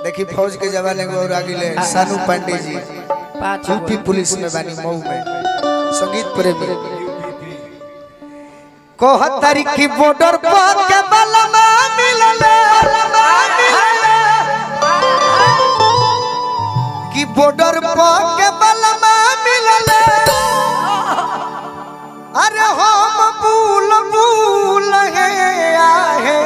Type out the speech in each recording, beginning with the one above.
देखी फौज के जवान एगो और आगिले सानू पांडे जी पाँच यूपी पुलिस में बानी मऊ में संगीत प्रेमी कोह तारीख की बॉर्डर पर के बलमा मिलले की बॉर्डर पर के बलमा मिलले अरे हम भूल भूल है आहे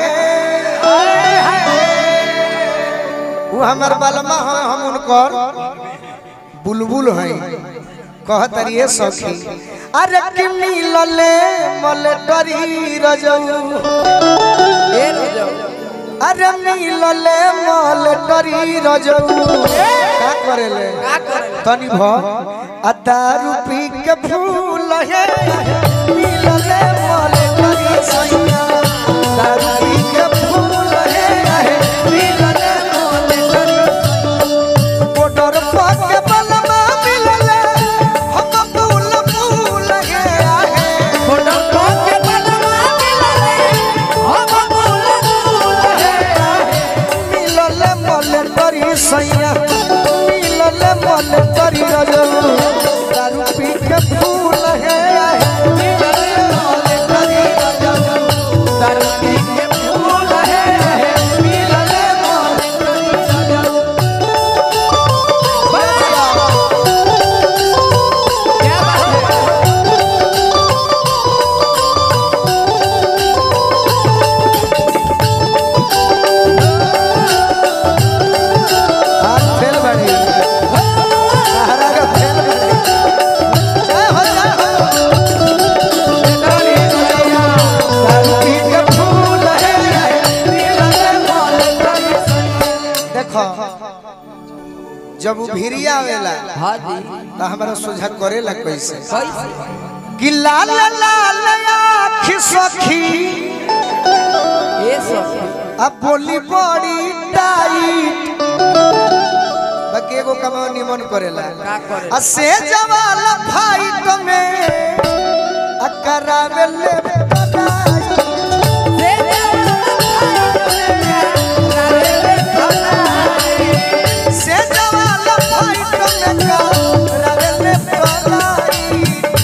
वो हमर बलमा है हम उनकर बुलबुल है कहतरिए सखी अरे कि मिलले मलटरी रजऊ ए रजौ अरे मिलले मलटरी रजऊ का करेले का करे तनी भ आ दारू पी के फूल है मिलले मलटरी सैया दारू पी के फूल है मिलले मलटरी बॉर्डर पर के बलमा मिलले हम फूल फूल है आहे फोटो को के बलमा मिलले हम फूल फूल है मिलले मले तरी सैया मिलले मले तरी रजऊ दारू पी के फूल है मिलले मले तरी रजऊ दारू पी के फूल है मिलले मले तरी रजऊ क्या बात है हाथ फेल बड़ी सहारा का फेल बड़ी जय हो जय हो तरी रजऊ दारू पी के फूल है मिलले मले तरी सैया देखो जब वो भिरिया आवेला हां जी तो हमारा सोझा करेला कैसे कैसे कि लाल लाल आँख सखी ए सखी अब बोली बड़ी टाइट बाकी एगो कमाओ निमन करेला का करे आ से जवाल फाइट में आ करावेले बनाई। से जवाल फाइट में करावेले बनाई।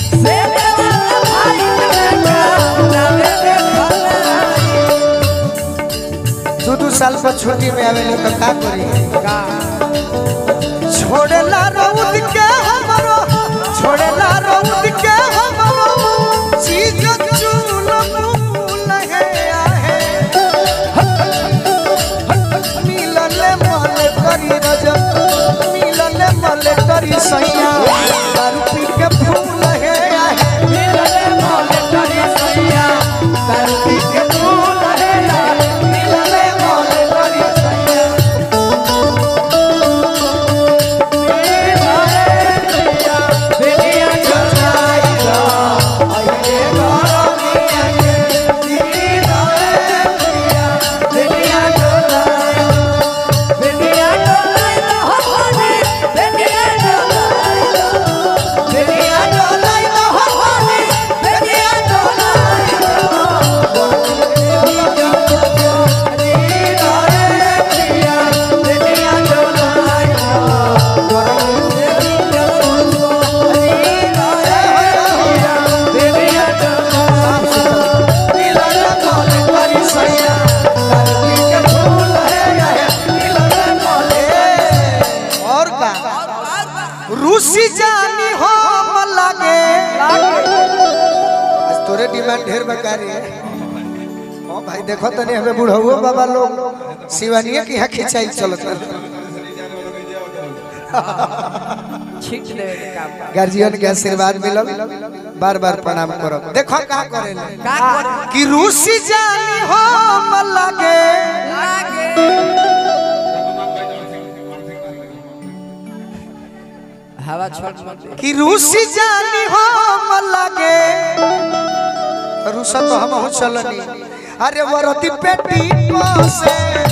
दू दू साल पर छुट्टी में आवेले तो का करी छोड़ेला रउद के हमरो छोड़ेला रउद के हमरो चीज चूल मूल है आहे मिलले मल करी रजब मिलले मल करी सैया दारू पी के फूल है आहे मिलले मल करी सैया दारू पी के फूल है आहे मिलले मल करी सैया और का रूसी जानी हो लागे आज तोरे डिमांड ढेर बकारी है ओ भाई देखो तने हमें बुढ़ाओ बाबा लोग शिवानिया की यहाँ खिंचाई चलत छीट देवे के काम बा। गार्जियन के आशीर्वाद मिलल बार बार प्रणाम करो देखो का करे का करे कि रूसी जानी हो लागे लागे हवा छोड़ छोड़ कि रूसी जानी हो लागे तो रूसा तो हम हो चलनी अरे वरती पेटी को से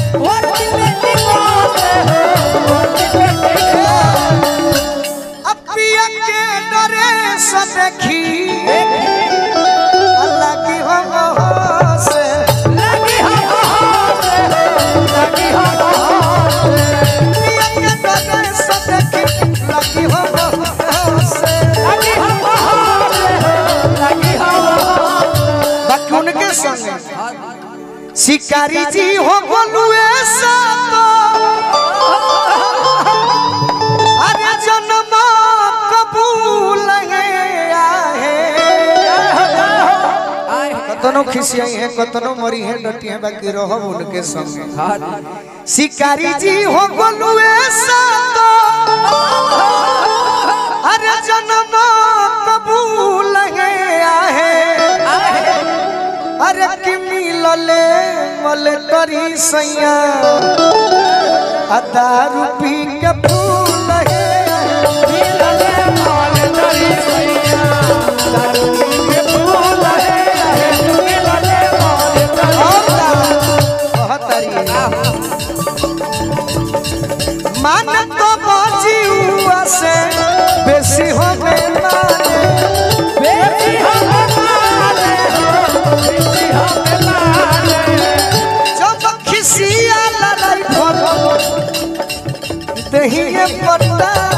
अपिया के डरे से देखी अल्लाह की हम से लगी हो हो से लगी हो हो शिकारी जी हो गोलुए सातो अरे जन्म कबूल है आहे कतनो खिसियाई है कतनो मरी है डटी है बाकी रहो उनके संग शिकारी जी हो गोलुए सातो अरे जन्म कबूल है आहे अरे कि मिलले मल करी सैया अदा रूपी के फूल है मान तो बाजी हुआ से बेसी हो गए माने जब खिसिया लड़ाई फल दही पट्टा